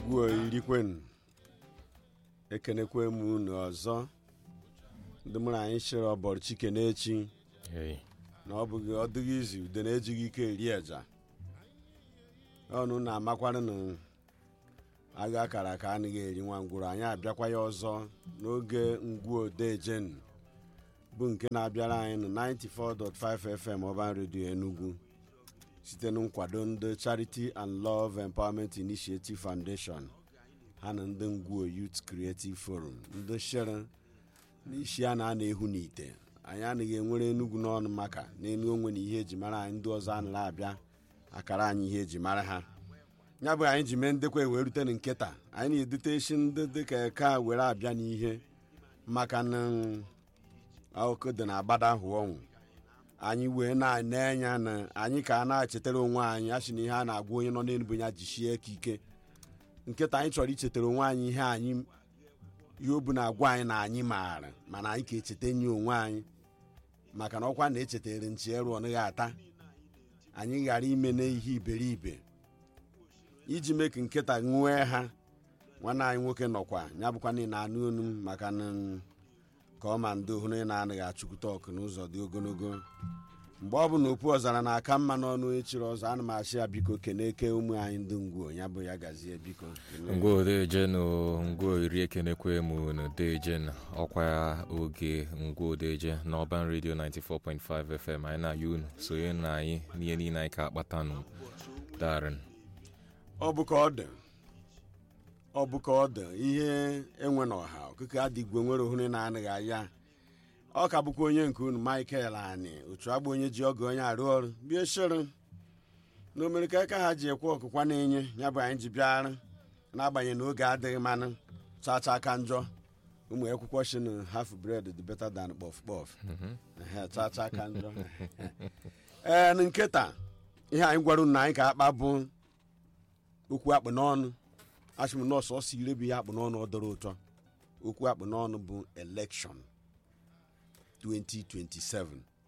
ngwu irikwen ekenekwe m unu ọzọ ndị mụrụ anyị chịrị ọbọrọ chike n'echi Hey. na ọ bụghị ọ dịghị izu ude na-ejighị ike eri eja ọnụ na-amakwara na agha akara aka anaghị eri nwa ngwụrụ anyị abịakwa ya ọzọ n'oge ngwu odejen bụ nke na-abịara anyị na 94.5 FM Urban Radio Enugu site na nkwado ndị Charity and Love Empowerment Initiative Foundation ha na ndị ngwuo Youth Creative Forum ndị shere n'isi a na-ana ehu n'ite anyị anaghị enwere enugwu n'ọnụ maka n'elu onwe na ihe eji mara anyị ndị ọzọ anaghị abịa akara anyị ihe eji mara ha ya bụ anyị ji mee ndekwa wee rute na nketa anyị na-edute isi ndị dịka eke a were abịa n'ihe maka na akụkọ dị na agbada ahụ ọnwụ anyị wee na-ene anya na anyị ka a na-echetara onwe anyị a sị na ihe a na-agwa onye nọ n'elu ya jisie ka ike nkịta anyị chọrọ ichetara onwe anyị ihe anyị ihe o bụ na-agwa anyị na anyị maara mana anyị ka echeta nye onwe anyị maka na ọkwa na-echetara nchi eru ọ naghị ata anyị ghara ime n'ihe iberibe iji mee ka nkịta nwee ha nwanne anyị nwoke nọkwa ya bụkwa na ị na-anụ onu m maka na ka ọ ma ndị ohụrụ ị na-anaghị achụkwute ọkụ n'ụzọ dị ogologo mgbe ọ bụ na okpu ọzara na-aka mma n'ọnụ echiri ọzọ ana m achị ya biko keneke ụmụ anyị ndị ngwuo ya bụ ya gazie biko kene. ngwa odeje na ngwa iri ekenekwe mu na odeje na ọkwa oge ngwa odeje na ọban redio 94.5 fm anyị na-ayị unu sonye na anyị n'ihe niile anyị ka akpata nụ darin ọ bụ ka ọ dị ọ bụ ka ọ dị ihe enwe na ọha ọkụkọ adịgwe nwere ohuru na-anaghị aya ọ ka bụkwa onye nke unu michael ani otu agba onye ji ọgụ onye arụ ọrụ bie shere na omerika aka ha ji ekwe ọkụkwa na-enye ya bụ anyị ji bịara n'agbanyeghị na oge adịghị mmanụ chacha aka njọ ụmụ akwụkwọ shi na half bread dị better than kpọf kpọf Ehe, chacha aka njọ ee na nkịta ihe anyị gwara unu na anyị ka akpa bụ okwu akpụ n'ọnụ achị m nọọsụ ọsọ ire bụ ihe akpụ n'ọnụ ọ dọrọ ụtọ okwu akpụ n'ọnụ bụ elekshọn 2027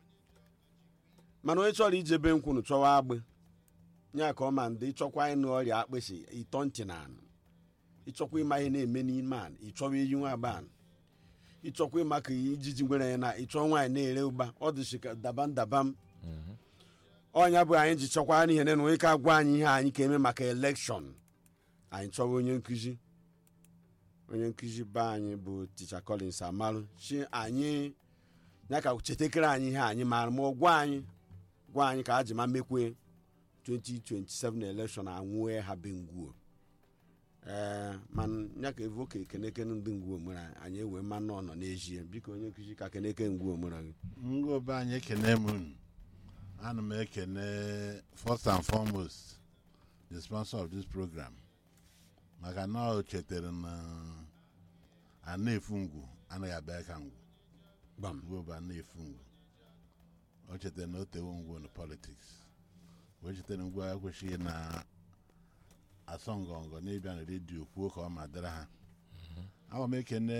mana onye chọrọ ijebe nkwunu chọwa agbị ya ka ọ ma ndị ịchọkwa ịnụ ọrịa akpịsị ịtọ ntị na anụ ịchọkwa ịma ihe na-eme n'ime anụ ịchọwa eyi nwa agba anụ ịchọkwa ịma ka ijiji nwere ya na ịchọ nwaanyị na-ere ụgba ọ dịchi ka dabam dabam ọnya bụ anyị ji chọkwara n'ihe na onye ka gwa anyị ihe anyị ka eme maka elekshọn anyị chọwa onye nkụzi onye nkụzi be anyị bụ ticha collins amarụ chi anyị ya ka chetakere anyị ihe anyị maara ma ọ gwa anyị gwa anyị ka a ji ma mekwe 2027 elekshọn anwụe ha be ngwuo ee mana ya ka evoke ekeneke ndị ngwuo mere anyị, anyị ewee mmanụ ọnọ n'ezie biko onye nkụzi ka keneke ngwuo mere gị ngwobe anyị ekene m unu ana m ekene first and foremost the sponsor of this program maka na o chetara na a na-efu ngwu anaghị abịa ka ngwu gbam ngwu bụ a na-efu ngwu o chetara na o tewo ngwu na politics o chetara ngwu a kwesịghị na asọ ngọngọ n'ịbịa na redio kwuo ka ọ ma dịrị ha ama m ekene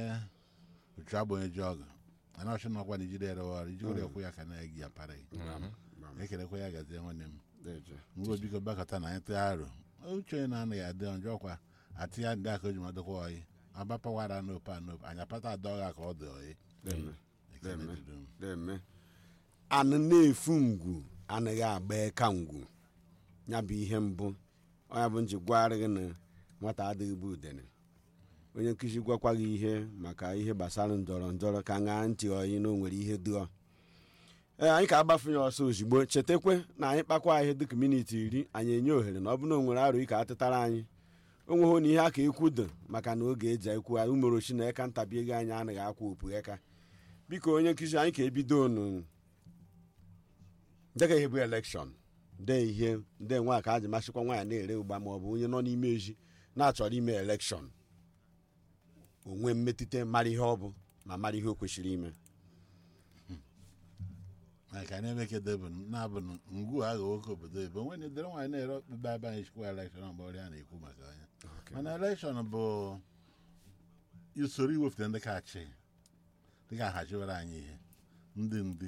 otu agbonye ji ọgụ ana ọchị nọkwa na ijide ere ọrụ ijigoro ekwe ya ka na-egi ya para gị gbam ekelekwa ya gazie nwanne m deje ngwa biko bakọta na anyị tụọ aro uche onye na-anaghị adị njọ kwa atị ya ndị aka o ji madụkwa oyi abapawara n'ope anope anyị apata adọgha ka ọ dị oyi deme ekele Deme. dịrị m. deme anụ na-efu ngwu anaghị agba eka ngwu ya bụ ihe mbụ ọnya bụ nji gwara gị na nwata adịghị bụ udene onye nkụzi gwakwa gị ihe maka ihe gbasara ndọrọ ndọrọ ka ṅaa ntị oyi na o nwere ihe dụọ ee anyị ka agbafu ya ọsọ ozugbo chetakwe na anyị kpakwa ihe dịka miniti iri anyị enye ohere na ọ bụ na o nwere arụ ike atịtara anyị o nweghị na ihe a ka ekwu dị maka na oge eji ekwu umorochi na eka ntabi ego anyị anaghị akwa opu eka biko onye nkụzi anyị ka ebido nụ dịka ihe bụ elekshọn de ihe nde nwa ka a ji masịkwa nwaanyị na-ere ụgba ma ọ bụ onye nọ n'ime ezi na-achọrọ ime elekshọn onwe mmetụta mara ihe ọ bụ ma mara ihe o kwesịrị ime maka anyị emekede bụ na-abụ na ngwu agha nwoke obodo ebe onwe na edere nwaanyị na-ere ọkpụkpe ebe anyị chịkwa elekshọn mgbe ọrịa na-ekwu maka anya mana elekshọn bụ usoro iwepụta ndị ka achị dị ka ahachiwara anyị ihe ndị ndị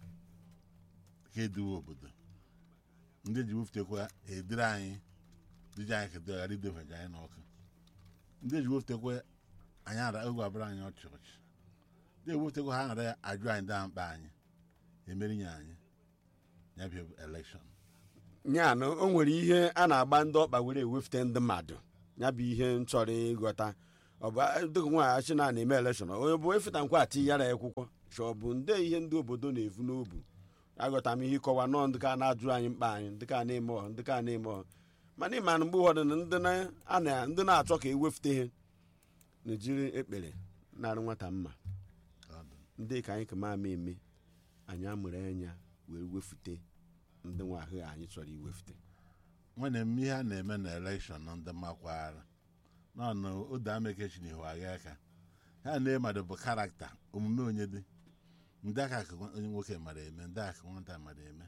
ka eduwe obodo ndị ji wuftekwa edere anyị diji anyị kedo ghara idefeje anyị n'ọkụ ndị eji wefụtekwe anyị ara egwu abụrụ anyị ọchị ọchị ndị ewefụtekwe ha ghara ajụ anyị daa mkpa anyị emerinye anyị ya bụ elekshọn nya na o nwere ihe a na-agba ndị ọkpa were ewefute ndị mmadụ ya bụ ihe m chọrọ ịghọta ọ bụ dịka nwaanyị achị na na-eme elekshọn onye bụ efeta nkwa ati yara ya akwụkwọ chọ bụ ndị ihe ndị obodo na-evu n'obu aghọta m ihe ịkọwa nọọ ndị ka na-ajụ anyị mkpa anyị ndị ka na-eme ọ ndị ka na-eme ọ mana ịma na mgbe ụfọdụ na ndị na- a na- ndị na-achọ ka ewefute ihe na jiri ekpere na-arụ nwata mma ndị ka anyị ka ma ama eme anyị amụrụ anya wee wefute ndị nwa ahụ anyị chọrọ iwefute nwere m ihe a na-eme na elekshọn na ndị makwara nọ na odo amekechi na ihu agha aka ha na mmadụ bụ karakta omume onye dị ndị aka ka onye nwoke mara eme ndị aka nwata mara eme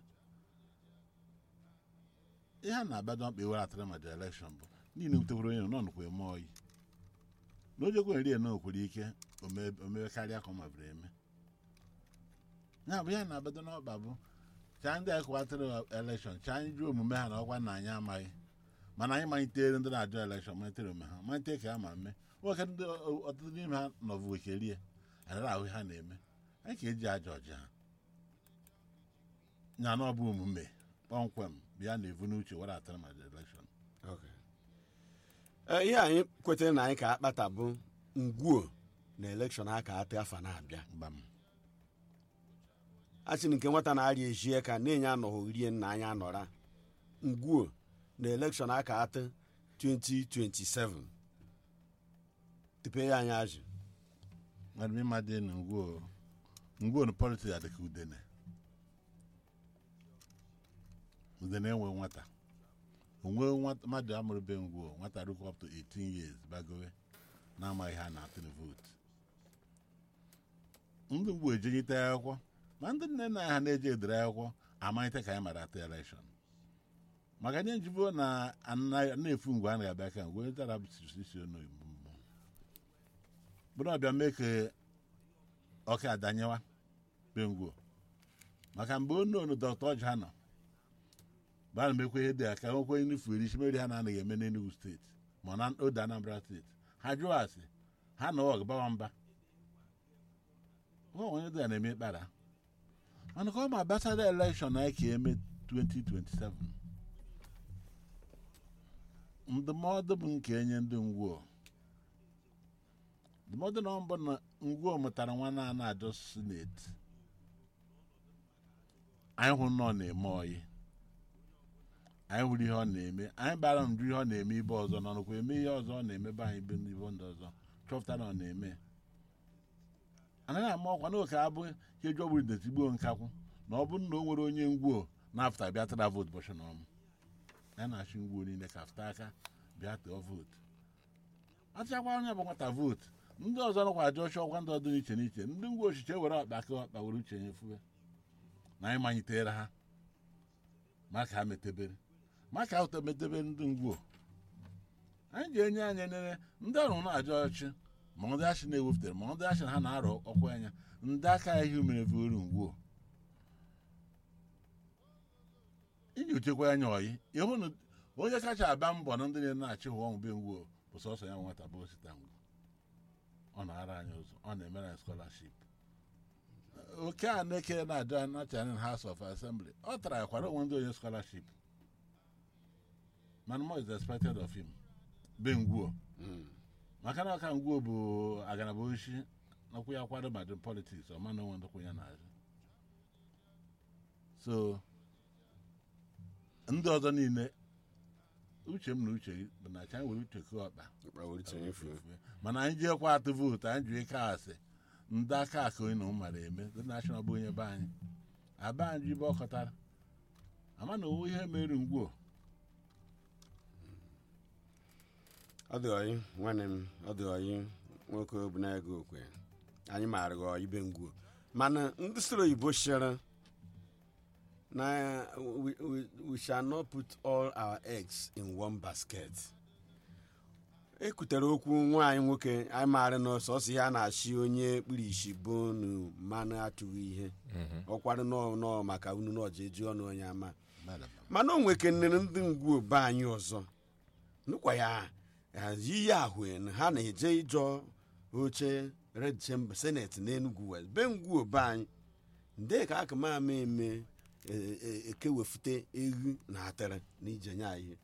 ihe a na-abado mkpa iwere atara mmadụ elekshọn bụ niile wutekwara onye nọ nọkwa eme oyi na ojekwe nri eno kwere ike ome- omewe karịa ka ọ mabiri eme ya bụ ihe na-abado n'ọkpa bụ chaa ndị anyị kwatara elekshọn chaa anyị jụọ omume ha na ọkwa na anyị amaghị mana anyị malitere ndị na-ajụ elekshọn malitere omume ha malitere ka ha ma mme nwoke ndị ọtụtụ n'ime ha nọbụ wekerie anara ahụ ha na-eme anyị ka eji aja ọja ha nya na ọ bụ omume kpọmkwem bịa na-evu n'uche were atara ma elekshọn Ee, ihe anyị kwetara na anyị ka akpata bụ ngwuo na elekshọn a ka ata afa na-abịa gbam a sị na nke nwata na-arịa ejie ka na-enye anọghị rie nna anyị anọra ngwuo na elekshọn a ka ata 2027 tupu ya anyị ajụ mmadụ ịma dị na ngwuo ngwuo na politiks adịka udene udene enwe nwata onwe nwata- mmadụ amụrụbe ngwuo nwata rukwa up to 18 years bagowe na-amaghị ha na-atụ na vootu ndị ngwuo ejenyite akwụkwọ ma ndị nne nna ha na-eje edere akwụkwọ amalite ka anyị mara atụ elekshọn maka nye njibo na ana- na-efu ngwe a na-abịa ka ngwe dara isi onoyibo bụrụ ọbịa mee ka ọka adanyewa bengwuo maka mgbe onu onu dọkta ọjị ha nọ gbara mekwe ihe dị aka nwekwe nufu iri isi meri ha na-anaghị eme n'Enugu steeti ma na ode Anambra steeti ha jụọ asị ha na ọgụ bawa mba nwa onye dị ya na-eme ịkpara mana ka ọ ma gbasara elekshọn anyị ka eme 2027 ndụmọdụ bụ nke enye ndị ngwuo ndụmọdụ na mbụ na ngwuo mụtara nwa na na-ajọ sineti anyị hụrụ na ọ na-eme oyi anyị hụrụ ihe ọ na-eme anyị bara njụ ihe ọ na-eme ibe ọzọ nọ nụkwa eme ihe ọzọ ọ na-emebe anyị ibe ibe ndị ọzọ chọpụta na ọ na-eme anaghị ama ọkwa na oke abụ ihe eji ọbụrụ detigbuo nkakwụ na ọ bụrụ na o nwere onye ngwuo na-afụta bịa tara vootu bọchị na ọmụ ya na-achị ngwuo niile ka afụta aka bịa tụọ vootu achịakwa onye bụ nwata vootu ndị ọzọ nọkwa ajọ ọchị ọkwa ndị ọdụ n'iche n'iche ndị ngwa ochiche were ọkpa ka ọkpa were uche nyefue na anyị manyitere ha maka ha metebere maka ha metebere ndị ngwuo anyị ga-enye anyị enere ndị ọrụ na-ajọ ọchị ma ndị achị na-ewepụtara ma ndị achị na ha na-arọ ọkwa anya ndị aka ihe mere vuru ngwuo iji uchekwa anya ọyị ịhụ na onye kacha aba mbọ na ndị na-achị ụwa ọmụbe ngwuo bụ sọsọ ya nwata bụ osita ngwu ọ na-ara anyị ụzọ ọ na-emere anyị skọlaship oke a na-eke na-aja nacha na House of Assembly ọ tara ya kwara onwe ndị onye skọlaship mana more is expected of him be ngwuo maka na ọka ngwuo bụ aganaba oshi nakwu ya kwado madin politiks ọ mana onwe ndokwu ya na-azụ so ndị ọzọ niile uche m na uche gị bụ na ka anyị were uche kee ọkpa mana anyị jiekwa atụ vootu anyị jụ ike asị ndị aka aka onye na mara eme ndị nashọnal bụ onye be anyị aba anyị jibe ọkọtara ama na owu ihe mere ngwuo ọ dị ọyị nwanne m ọ dị ọyị nwoke bụ na-ego okwe anyị maara gị ọyị be ngwuo mana ndị soro oyibo sịrị na we, we, we shall not put all our eggs in one basket ekwutere okwu nwaanyị nwoke anyị maara na sọsọ ihe a na-achị onye kpuru isi bụ nu mmanụ atụghị ihe ọkwarụ nọọ nọọ maka unu n'ọja eji ọnụ onye ama mana o nwekenere ndị ngwuo be anyị ọzọ nụkwa ya iyi ahụ na ha na-eje ịjọ oche red chamber senate n'enugu west be ngwu be anyị nde ka aka ma ama eme e- e- ekewefute ewu na atịrị na ijenye anyị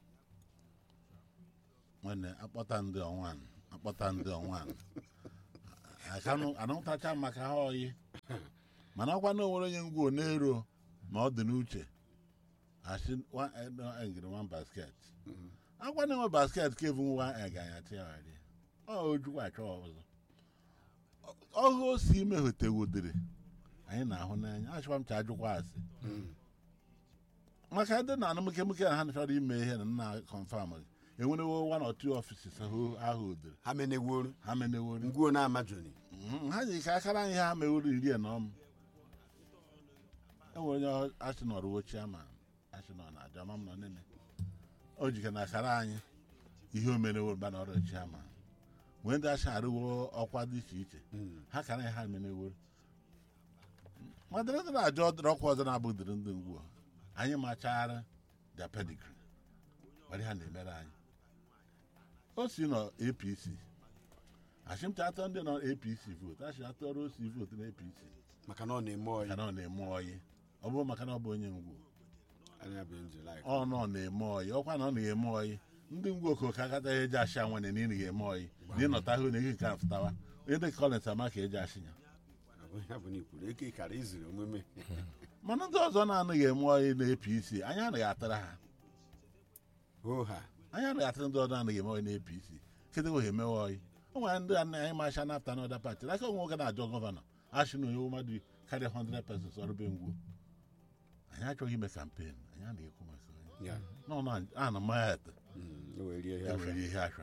nwanne akpọta ndị ọnwan akpọta ndị ọnwan akanụ anụtacha maka ha oyi mana ọkwa na onwere onye ngwuo n'ero ma ọ dị n'uche asị wa- eh, no, eh, ngiri one basket akwa na enwe basket ka evu nwa eganya tighari ọ ojukwa achọ ọzọ ọhụ o si ime hotewodere anyị na-ahụ n'anya achọkwa m ka ajụkwa asị maka ndị na anụmụkemụke na ha chọrọ ime ihe na nna confam enwerewo one or two offices ahụ ahụ odere ha meneworo ha menewori ngwuo na amajoni Mhm, ha ji ka akara ihe ha meworo iri na ọm enwere onye asịnọr wo chiaman asịnọ na aja ma m nọ nene o jike na akara anyị ihe o merewo mgbe na ọrụ chiaman nwee ndị asị arụwo ọkwa dị iche iche ha kara ihe ha meneworo madịrị ndị na-ajọ ọkwa ọzọ na-abụ dịrị ndị ngwu anyị machara the pedigree were ha na-emere anyị o si nọ apc achịmcha atọ ndị nọ apc votu achị atọrọ osi votu na apc maka na ọ na-eme ọyị ka na ọ na-eme ọyị ọ bụrụ maka na ọ bụ onye ngwu anya bụ njilai ọ nọ na-eme ọyị ọkwa na ọ na-eme ọyị ndị ngwu okoke akataghị eji achị anwane na ị na-eme ọyị na ịnọta hụ na ihe nke afụtawa onye dị kọlens ama ka eji achị ya ya bụ na ikwuru eke kara iziri omume mana ndị ọzọ na-anaghị eme ọyị na apc anyị anaghị atara ha hoo ha anyị anaghị atara ndị ọzọ anaghị eme ọyị na apc kedu ha emewe ọyị o nwere ndị a anyị macha nafta na ọda pati aka onwe nwoke na-ajọ gọvanọ achị na onye mmadụ karịa 100 pesons ọrụ be ngwu anyị achọghị ime kampen anyị anaghị ekwu maka onye ya nọ na ana mayat Mm, o were rie ihe enwere afọ. ihe asha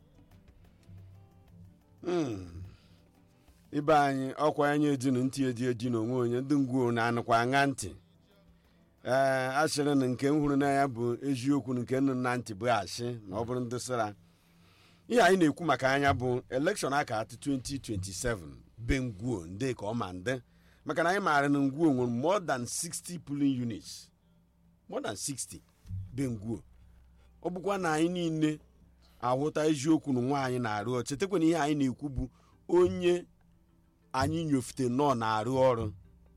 Mm. ibe anyị ọkwa anya ejinu ntị eji eji n'onwe onye ndị ngwuo na-anụkwa aṅa ntị ee asịrị na nke m hụrụ n'anya bụ eziokwu na nke nụ na ntị bụ asị na ọ bụrụ ndị sịra ihe anyị na-ekwu maka anya bụ elekshọn aka atụ 2027 be ngwuo ndị ka ọ ma ndị maka na anyị maara na ngwuo nwere more than 60 polling units more than 60 be ngwuo ọ bụkwa na anyị niile ahụta eziokwu na nwaanyị na-arụ ọrụ chetakwa na ihe anyị na-ekwu bụ onye anyị nyofute nọ na-arụ ọrụ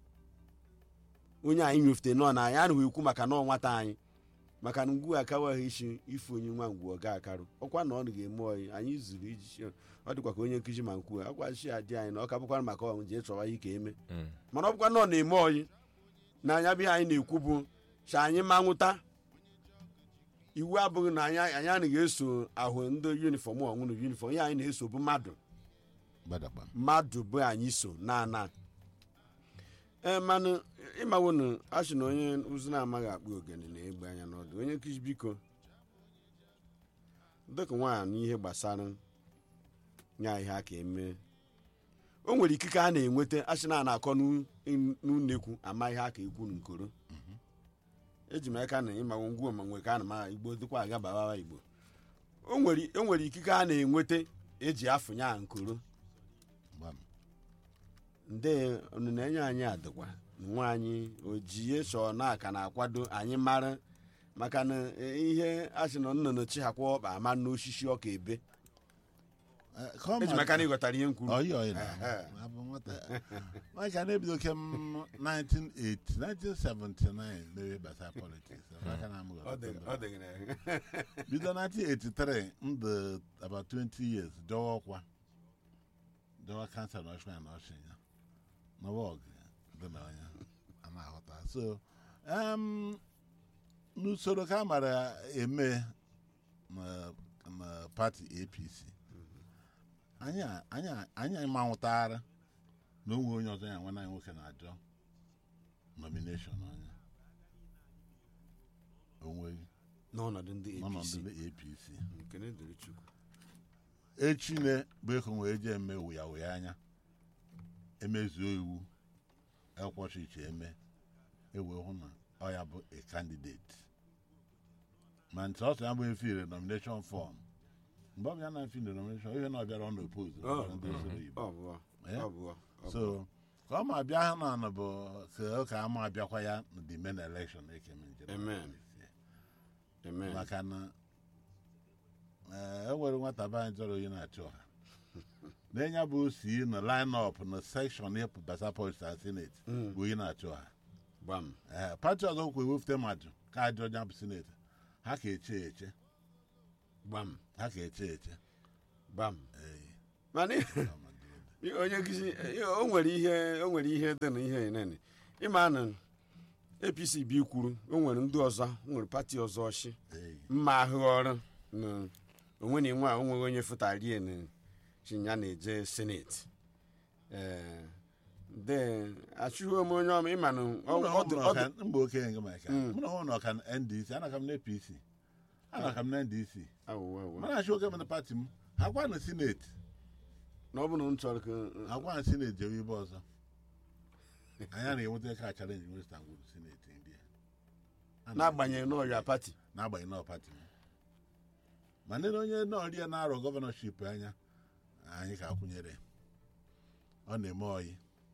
onye anyị nyofute nọ na anyị anaghị ekwu maka nọọ nwata anyị maka na ngwu akawaghị isi ife onye nwa ngwu ọ ga-akarụ ọkwa na ọ ga-eme ọyị anyị zuru iji ọ dịkwa ka onye nkụzi ma nkwu akwa chi adị anyị na ọ ka bụkwara maka ọnwụ jee chọwa ya ka eme Mm. mana ọ bụkwa na ọ na-eme ọyị na anya bụ ihe anyị na-ekwu bụ cha anyị ma nwụta iwu abụghị na anyị anyị anaghị eso ahụ ndị yunifọm ọnwụnụ yunifọm ihe anyị na-eso bụ mmadụ gbadagba mmadụ bụ anyị so na ana ee manụ ịmawo na achị na onye ụzụ na-amaghị akpụ ogene na-egbe anya n'ọdụ onye nkụzi biko dịka nwaanyị n'ihe gbasara nya ihe aka eme o nwere ikike a na-enweta achị na a na-akọ n'u- n'unekwu ama ihe aka ekwu nkoro eji m aka na ịmanwụ ngwuo ma nwe ka a na ma igbo dịkwa aga bawawa igbo o nwere o nwere ikike a na-enweta eji afụnya nkoro gbam nde unu na-enye anyị adịkwa nwa anyị ojie so na aka na-akwado anyị mara maka na e, ihe a sị na nnụnụ chihakwa ọkpa ama n'osisi ọka ebe Eh, ka ọ eji ma- maka na ịghọtara ihe m kwuru ọyị ọyị na Ehe. abụ nwata maka na-ebido kem 1980 1979 mewe gbasara politics maka na amụghị Ọ dị- ọ dịghị na- bido 1983 ndụ about 20 years dọwa ọkwa dọwa kansa na ọchịa na ọchịa ya n'ọwa ọgụ dị na onye a na-aghọta so um, n'usoro ka a mara eme na na pati apc anyị a- anyị a- anyị manwụtara na onwe onye ọzọ ya nwanne anyị nwoke na-ajọ nomination onye onweghị n'ọnọdụ ndị n'ọnọdụ apc ndị apc nkene dịrị chukwu echine bụ eko wee jee eme wụya wụya anya emezuo iwu ekwochi iche eme ewee hụ na ọ ya bụ a candidate ma ntị ọsọ ya bụ efire nomination form mgbe ọ bụ ya na efire nomination ihe na ọ bịara ọ na opose Oh. ndị usoro igbo ọ bụọ Eh? ọ bụọ ọ so bụọ. ka ọ ma bịa ha na anọ bụ ka ọ ka ama abịakwa ya na the main election ekeme njem Amen. amen maka na ee, e nwere nwata be anyị jọrọ onye na-achị ọha na enya bụ si na line up na sekshọn ịpụ basa post na senate bụ onye na-achị ọha gbam ee pati ọzọ kwa ewefute mmadụ ka ajọ onye bụ senate ha ka eche eche gbam ha ka eche eche gbam Ee, mana onye nkụzi o nwere ihe o nwere ihe dị na ihe nene ịma na apc bi kwuru o nwere ndị ọzọ o nwere pati ọzọ ọchị ee, mma ahụ ọrụ na onwe na nwa onweghị onye fụtarie na chinya na-eje seneti ee de achụghị m onye ọma ịma na ọ- mụ na ọ ọ dị- bụ ọ dị- ọka- mba okenye gị maka mụ na ọ na ọka na ndc anaka m na apc anaka m na ndc awụwa awụwa. mana achị oke m na pati m ha gwa na senate na ọ bụ na m chọrọ ka ha gwa na senate jewe ibe ọzọ anyị na-enweta ka chalenji western gwuru senate ndị a. n'agbanyeghị na ọrịa pati n'agbanyeghị na pati m ma ndị na onye nọọrịa na-arọ gọvanọship anya anyị ka akwụnyere ọ na-eme oyi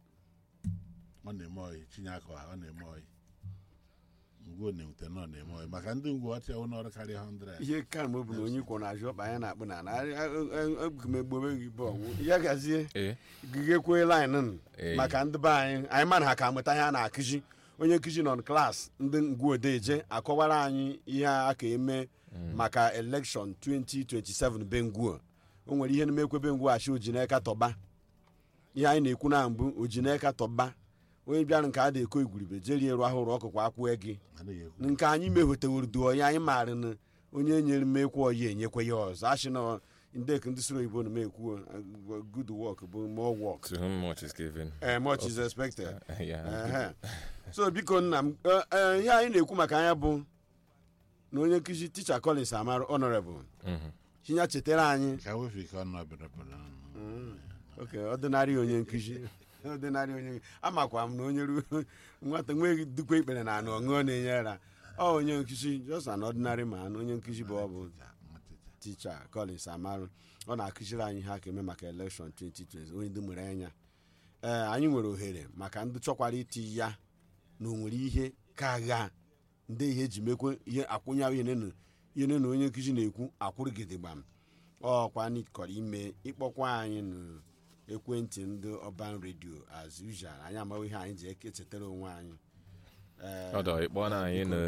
ọ na-eme oyi chinye aka ọha ọ na-eme oyi ngwo na-ewute na ọ na-eme oyi maka ndị ngwo ọchịa n'ọrụ karịa 100 ihe ka m bụ na onye kwụ na-ajụ ọkpa anyị na-akpụ na egbume gị bọọlụ ya gazie ee gigekwe lin Ee. maka ndị be anyị anyị mana ha ka mụta ihe a na-akụzi onye nkụzi nọ klas ndị ngwuodeje akọwara anyị ihe a ka eme maka elekshọn 2027 be ngwuo o nwere ihe na-emekwe be ngwuo achị ojineka tọba ihe anyị na-ekwu na mbụ ojineka tọba onye bịara nke a na-eko igwuribe jerie rụ ahụrụ ọkụkụ akwụ gị anaghị ekwu nke anyị mehoteworo du onye anyị maara na onye nyere mmekwu oyi enyekwe ya ọzọ achị na ndek ndị soro oyibo na mekwu good work bụ more work to whom much is given Eh, much is expected yeah Ehe. so biko nna m eh, eh, ihe anyị na-ekwu maka anya bụ na onye nkụzi ticha collins amara honorable Mhm. chinya chetara anyị ka wefe ike ọnụ ọbịrịpụrụ oke ọdịnarị onye nkụzi ọdịnarị onye amakwa m na onye ruo nwata nweghị dukwa ikpere na anụ ọṅụọ na-enye ara ọ onye nkụzi just an ordinary man onye nkụzi bụ ọ bụ ticha collins amarụ ọ na-akụziri anyị ha ka eme maka elekshọn 2020 onye ndị nwere anya ee anyị nwere ohere maka ndị chọkwara iti ya na o nwere ihe ka agha ndị ihe eji mekwe ihe akwụnya ihe nenu ihe nenu onye nkụzi na-ekwu akwụrụgidigbam ọkwa anyị kọrọ ime ịkpọkwa anyị na ekwentị ndị ọban redio as usual anyị amaghị ihe anyị ji echetara onwe anyị Ee, ọdọ ịkpọ na anyị na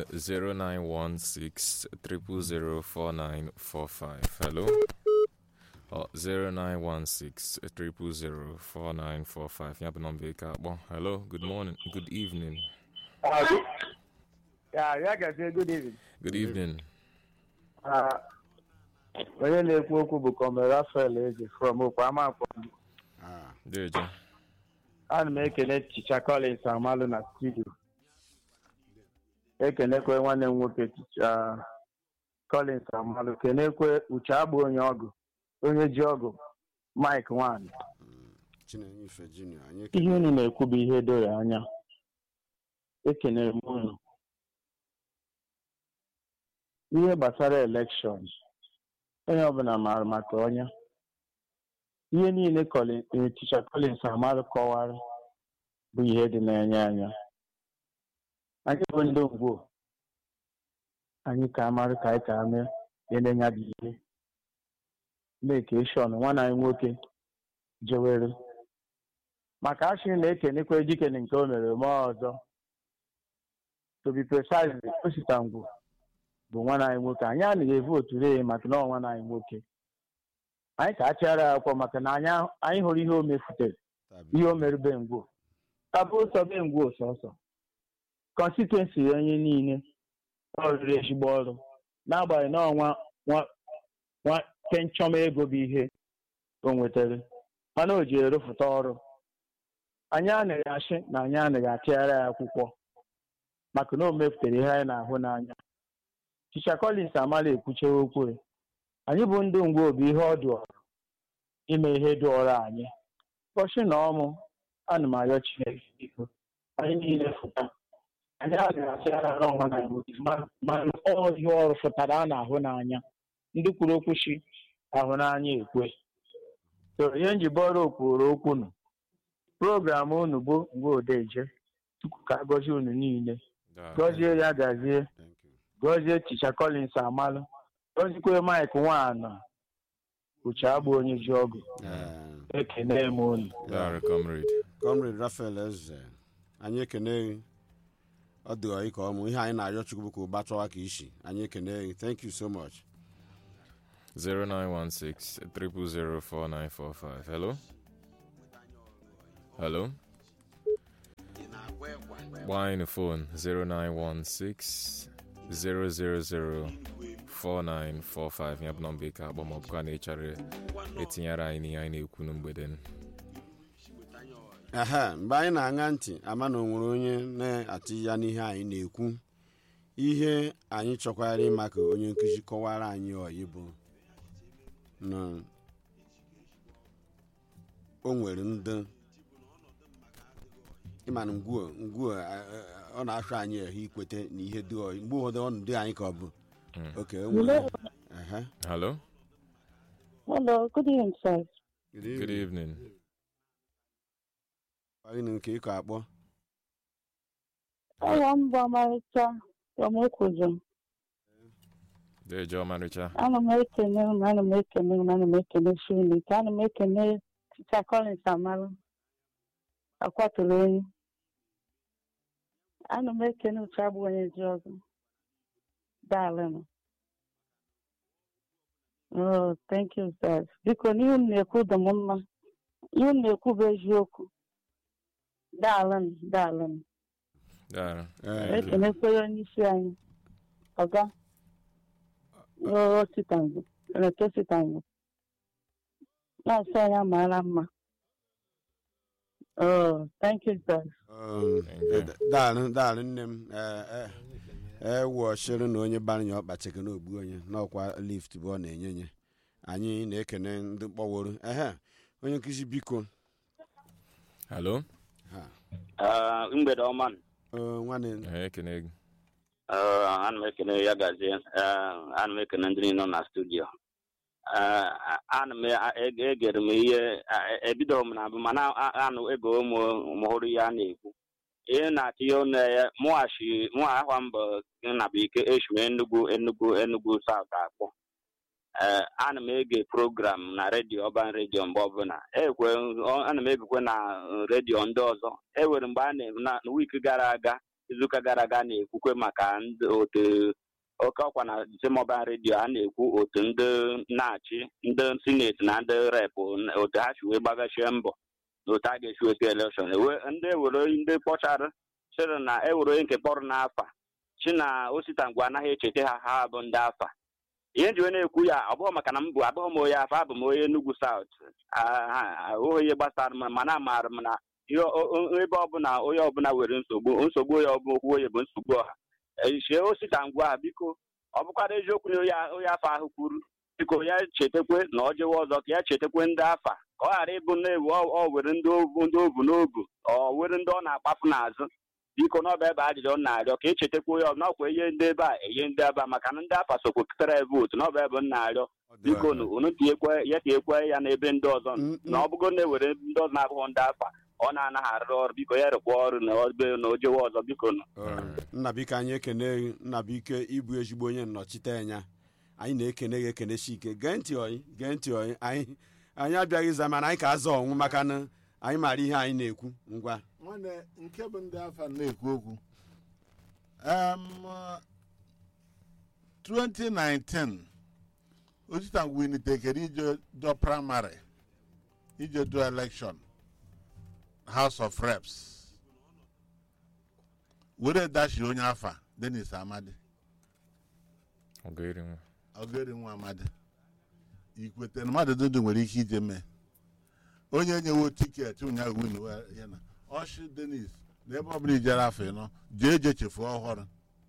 0916 hello ọ 0916 ya bụ nọmba ike akpọ hello good morning good evening Uh, good- yeah, ya gazie good evening. good evening Uh, onye na-ekwu okwu bụ Kọmre Rafael Eze from Okpama Akpọ. ah, deje Ana m ekele Chicha Collins Amalụ na studio. Ekenekwe nwanne m nwoke Chicha Collins Amalụ. Kenekwe Uche Agba onye ọgụ. Onye ji ọgụ Mike Nwanyị. chinenye ife junior anyị Ihe unu na-ekwu bụ ihe doro anya. Ekenere m unu. Ihe gbasara elekshọn, onye ọbụla maara maka ọnya. Ihe niile Colin- eh, Teacher Collins Amarụ kọwara bụ ihe dị n'anya anya. Anyị bụ ndị ngwo. Anyị ka amarụ ka anyị ka mee elenya dị ihe. Mekeshọn nwanne anyị nwoke jewere maka achị na-ekenekwa ejikene nke o mere mee ọzọ to be precise osita ngwu bụ nwanne anyị nwoke anyị anaghị evotu ree maka na ọ nwanne anyị nwoke anyị ka achịara ya akwụkwọ maka na anyị ahụ- anyị hụrụ ihe o mefutere tabi ihe o mere be ngwo tabụ ụsọ be ngwo sọsọ kọnstituensi onye niile ọ rụrụ ezigbo ọrụ n'agbanyeghị na ọnwa nwa nwa kenchọma ego bụ ihe o nwetara mana o ji erụfụta ọrụ anyị anaghị achị na anyị anaghị achịgharị ya akwụkwọ maka na o mepụtara ihe anyị na-ahụ n'anya Teacher Collins amala ekwuchewe okwu ya. anyị bụ ndị ngwa obi ihe ọ dụọrọ ime ihe dụọrọ anyị ụbọchị na ọmụ ana m arịọ Chineke biko anyị niile fụta anyị anaghị achịgharị ọnwa na nwoke ma ọ ihe ọrụ fụtara a na-ahụ n'anya ndị kwuru okwu chi ahụ n'anya ekwe so ihe njibọrọ okwuru okwu nụ program unu bụ mgbe odeje tupu ka agọzie unu niile gọzie ya gazie thank you gọzie Teacher Collins amalụ ozikwe mike nwaana uche agba onye ji ọgụ Ee, ekene m unu Daalụ comrade. comrade rafael eze anyị ekene gị ọ dị ọyị ka ọmụ ihe anyị na-arịọ chukwu bụ ka ụba chọwa ka isi anyị ekene gị thank you so much 0916 000 4945. Hello? Hello? Wine the phone 0916 000 4945. Yab nọmba ike akpọ maọbụ ka na-echara etinyere anyị n'ihe anyị na-ekwu na mgbede n. ehe mgbe anyị na-aṅa ntị ama na o nwere onye na-atị ya n'ihe anyị na-ekwu ihe anyị chọkwara ịma ka onye nkụzi kọwara anyị ọyị bụ na o nwere ndị ịma na ngwuo ngwuo a- a- ọ na-achọ anyị ehe ikwete na ihe dị ọyị mgbe ụfọdụ ọ dị anyị ka ọ bụ oke o nwere ehe Hello? Hello, good evening, sir. Good evening. Gịnị nke ịkọ akpọ Aha m bụ Ọmarịcha Ọmekwuju. Dejo Maricha. Ana m ekene unu, ana m ekene unu, ana m ekene Chineke, ana m ekene Tita Collins Amarụ, akwatụrụ enyi. Ana m ekene uche abụ onye ji ọgụ. Daalụnụ. Oh, thank you, sir. Biko, n'ihe unu na-ekwu dị m mma. Ihe unu na-ekwu bụ eziokwu. Daalụnụ, daalụnụ. Daalụ. Ee, ekenekwere onye isi anyị ọga ositango seneta ositango na-asị anyị amaara mma oh thank you sir Um, Okay. daalụ daalụ nne m ewuọchiri na onye bara ya ọkpa cheke n'ogbu onye n'ọkwa lift bụ ọ na-enye nye anyị na-ekene ndị mkpọworo ehe onye nkụzi biko Hello? ha Ah, mgbede ọma nụ. ọ, nwanne Ee, ekene gị. Ah, ana m ekene ya gazie Ah, ana m ekene ndị niile nọ na studio Ah, ana m a- ege- egere m ihe ah, ebido m na mbụ mana a- anụ ego m m hụrụ ihe a na-ekwu ihe na-atịnye ọnụ ya mụghachi mụ ahwa mbọ nnabụike eshiwe enugwu enugwu enugwu saut akpọ ee ana m ege program na redio ọban redio mgbe ọbụla ekwe ọ- ana m egekwe na uh, redio ndị ọzọ ewere mgbe a na na wiiki gara aga izuụka gara aga na-ekwukwe maka ndị otu oke ọkwa na Disemọban redio a na-ekwu otu ndị na-achị ndị sineti na ndị rep otu ha si wee gbagachie mbọ na otu a ga-esi weta elekshọn ewe ndị ewere ndị kpọchara sịrị na ewere onye nke kpọrọ n'afa si na osita ngwa anaghị echeta ha ha bụ ndị afa ihe nji wee na-ekwu ya ọ bụghị maka na m bụ abụghị m onye afa abụ m onye Enugu South ahụghị ihe gbasara m mana amaara m na ihe o- o- ebe ọbụla onye ọbụla nwere nsogbu nsogbu onye ọbụla okwu onye bụ nsogbu ọha echie osita ngwa ahụ biko ọ bụkwara eziokwu na onye onye afọ ahụ kwuru biko ya chetakwe na ọ jewe ọzọ ka ya chetakwe ndị afa ka ọ ghara ịbụ na-ewu ọ ọ were ndị ovu ndị ovu n'obu ọ were ndị ọ na-akpafu n'azụ biko na ọ bụ ebe ajụjụ ọ na-arịọ ka echetakwa onye ọbụla ọkwa ihe ndị ebe a enye ndị ebe a maka na ndị afa sokwa pụtara vootu na ọ bụ ebe m na-arịọ biko nu unu tinyekwe ya tinyekwe ya n'ebe ndị ọzọ nọ. Mm, na ọ bụgo na-ewere ndị ọzọ na-abụghị ndị afa ọ na-anaghị arụ ọrụ biko ya rụkwa ọrụ na obe na ojewe ọzọ biko nu nnabike anyị ekene gị nnabike ịbụ ezigbo onye nnọchite anya anyị na-ekene gị ekenesi ike gee ntị ọyị gee ntị ọyị anyị anyị abịaghị ịza mana anyị ka azọ ọnwụ maka na anyị maara ihe anyị na-ekwu ngwa nwanne nke bụ ndị afa na-ekwu okwu Em, 2019 osita winitekere ije do praịmarị ije do elekshọn house of reps were dashi onye afa denis amadi Ọgụeri nwa. ogeri nwa amadi ikwete na mmadụ dụdụ nwere ike ije mee onye nyewo tiketi ụnyaahụ win we- ya na ọshị denis na ebe ọbụla ijere afọ ịnọ jee je chefuo ọhụrụ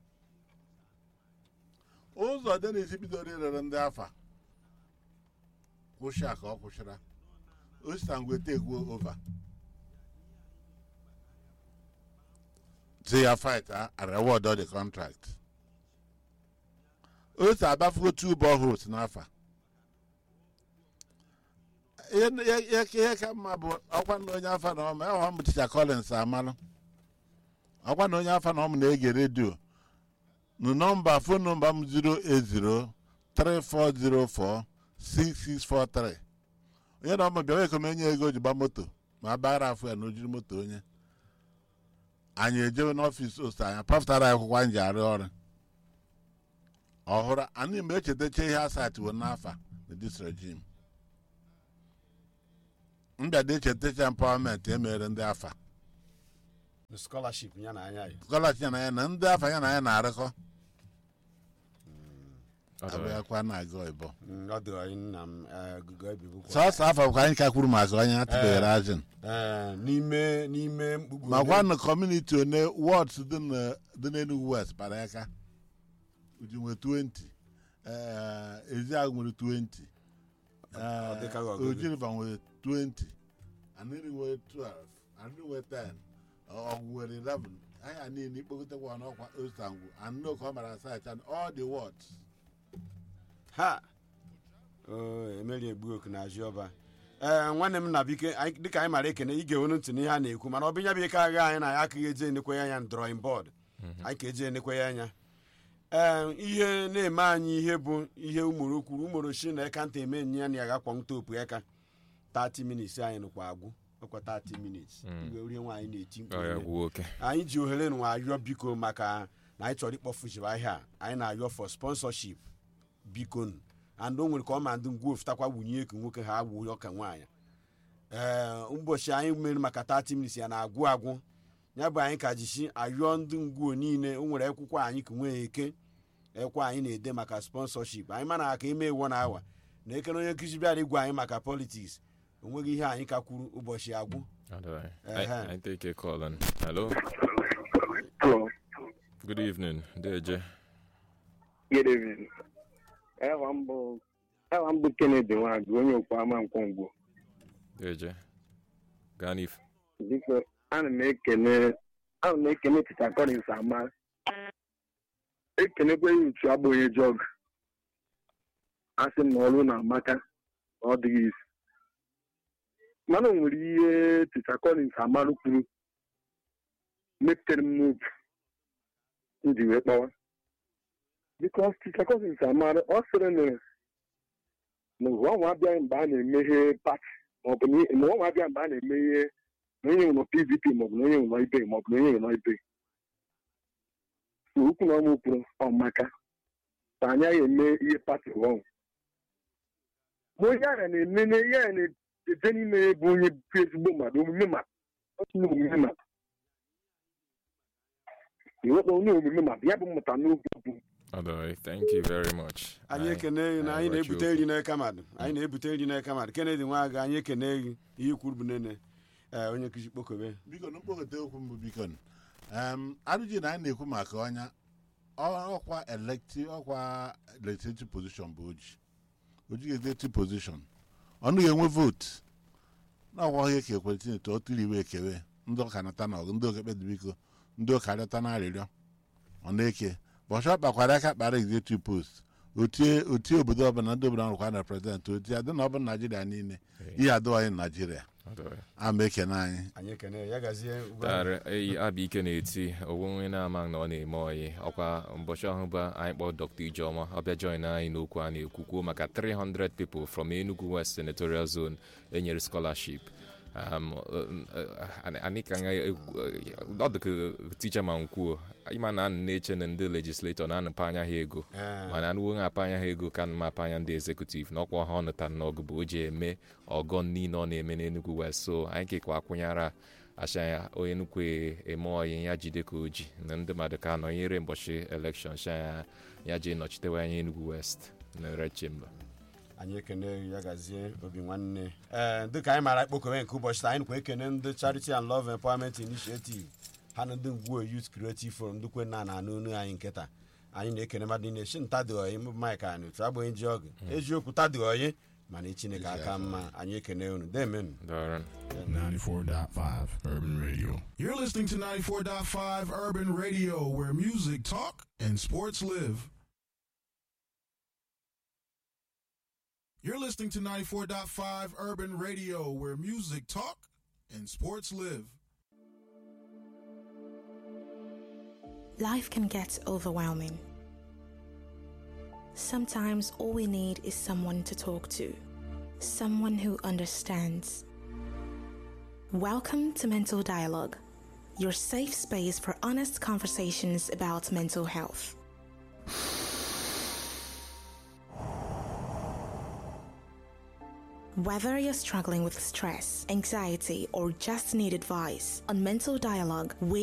ụzọ denis bidoro ịrere ndị afa kwụsị a ka ọ kwụsịra osita ngwete egwuo ova ti ya fight a reward the contract osita abafugo two boreholes n'afa ihe ihe- ihe ka mma bụ ọkwa na onye afa na ọmụ ọha m ticha collins amalụ ọkwa na onye afa na ọmụ na-ege redio nụ nọmba fon nọmba m 080 3404 6643 onye na ọma bịawa ekom enye ego ji gba moto ma a bara afọ ya na ojiri moto onye anyị ejewe n'ọfịs ost anyị pafụtara ya akwụkwọ anyị ji arụ ọrụ ọhụrụ anyị mgbe echetacha ihe asatiwo n'afa na dis regime mbịada echetacha empawamenti emere ndị afa scholarship ya na anya ya skọlachi ya na ya na ndị afa ya na ya na-arịkọ Ọ dị abịakwa na-aga ịbọ Mm, ọ dịrọ anyị nna m eh, gụgụ ebibukwa sọsọ afọ ka anyị ka kwuru maka onye atụbeghara ajin Eh, n'ime n'ime mkpugbu ma gwa na kọmuniti one wọds dị na- dị n'Enugu west kpara aka uji nwe 20 eh, eziagụ nwere 20 Ọ dịka gị eh, ọgụgụ. oji river nwere 20 anịrị nwere 12 anịrị nwere 10 ọgwụ nwere 11 anya niile ikpokọtakwa n'ọkwa ostangwu anụ ka ọ mara site and all the wards ha Oh, emeri egbu oku na azụ ọba ee nwanne m na bike anyị- dịka anyị mara ekene ige onu ntị n'ihe a na-ekwu mana ọ bụ nya bụ ike agha anyị na ya akaghị eje enekwe ya anya drawing board anyị ka eje enekwe ya anya ee ihe na-eme anyị ihe bụ ihe umoro kwuru umoro shi na eka nta eme nye ya na ya gakwa ntopu eka 30 minutes anyị nụkwa agwụ ọkwa 30 minutes iwe rie nwaanyị na-eti mkpu Ọ ya ime. gwuo oke anyị ji ohere nwa arịọ biko maka na anyị chọrọ ịkpọfuchiba ahịa a. anyị na-arịọ for sponsorship biko nụ. and o nwere ka ọ ma ndị ngwa ofutakwa wunye ka nwoke ha wuo ọka nwaanyị ee ụbọchị anyị mere maka 30 minutes ya na-agwụ agwụ ya bụ anyị ka jishi arịọ ndị ngwuo niile o nwere akwụkwọ anyị ka nwee eke ekwe anyị na-ede maka sponsorship anyị mana aka ime ewo na awa na ekere onye nkụzi bịara igwe anyị maka politiks o nweghị ihe anyị ka kwuru ụbọchị agwụ Ọ dị anyị. Ehe. Anyị anyị take a call and hello Hello. good evening Deje Good evening. Ewa mbụ ewa mbụ Kennedy Nwagụ onye okwu ama nkwongwo. Deje gaa n'ifu Biko ana m ekene ana m ekene Peter Collins ama. Ekenekwa ya uchu agba onye jọg. Asị m na ọrụ na-amaka na ọ dịghị isi. Mana o nwere ihe Peter Collins amarụ kwuru mepụtara m n'obi m ji wee kpọwa. because Peter Collins amara ọ sịrị na na ụwa nwa abịaghị mgbe a na-emeghe pati maọbụ na ụwa nwa abịaghị mgbe a na-emeghe na onye nọ PDP maọbụ na onye nọ ibe maọbụ na onye nọ ibe so okwu na ọmụ kwuru ọmaka ka anyị agha eme ihe pati ọhụụ ma onye agha na-eme na ihe a na-eje n'ime ya bụ onye bụ ezigbo mmadụ omume mmadụ otu na omume mmadụ iwekpa onye omume mmadụ ya bụ mmụta n'oge bụ Ọ dị anyị. thank you very much anyị ekene gị na anyị anyị na-ebute rọchi nri n'aka mmadụ anyị na-ebute nri n'aka mmadụ kennedy nwaga anyị ekene gị ihe kwuru bụ nene ee onye nkụzi kpokobe biko na mkpokọta okwu mbụ biko em arụji na anyị na-ekwu maka ọnya ọ- ọkwa elekti ọkwa legislative position bụ oji oji executive position ọnụ ga-enwe votu na ọkwa ihe ka ekwere tinete ọ tụrụ iwe ekewe ndị ọka nata na ọgụ ndị okekpe dị biko ndị ụka rịọta na arịrịọ ọ na-eke bọchị ọ kpakwara aka kpara executive post otie otie obodo ọbụla ndị obodo ọrụkwa na prezident otie adị na ọ bụ naijiria niile ihe adịghị naijiria Ọ dị anyị. ama ekene anyị anyị ekene ya gazie ugbu a. Tara eyi abịa ike na-eti onwe na-ama na ọ na-eme oyi ọkwa ụbọchị ọhụụ bụ anyị kpọọ Dr. Ijeọma ọbịa join anyị n'okwu a na-ekwu kwuo maka 300 people from Enugu West Senatorial Zone enyere scholarship um, uh, uh, anyị ka nga ọ dị ka ticha ma nkwuo ịma na anụ na-eche na ndị legislator na-anụpa anya ha ego Ee, mana anụwo na-apa anya ha ego ka ma apa anya ndị ezekutiv na ọkwa ha ọ nụtara n'ọgụ bụ o ji eme ọgọ niile ọ na-eme n'Enugu West so anyị kekwa akwụnyara acha ya onye nnukwu eme oyi ya jide ka o ji na ndị mmadụ ka nọnyere mbọchị elekshọn sha ya ya ji nọchitewe anya Enugu West na red chamber anyị ekene gị ya gazie obi nwanne ee dịka anyị mara ikpokobe nke ụbọchị taa anyị nkwa ekene ndị charity and love empowerment initiative ha na ndị ngwuo youth creative forum ndị kwe na na n'onu anyị nkịta anyị na-ekene mmadụ niile shi ntadị oyi mbụ mike anyị otu agbanyeghị ji ọgụ eziokwu tadị oyi mana chineke aka mma anyị ekene unu demenu dọrọ 94.5 Urban Radio. You're listening to 94.5 Urban Radio, where music talk and sports live. You're listening to 94.5 Urban Radio, where music talk and sports live. Life can get overwhelming. Sometimes all we need is someone to talk to, someone who understands. Welcome to Mental Dialogue, your safe space for honest conversations about mental health. Whether you're struggling with stress, anxiety, or just need advice, on Mental Dialogue, we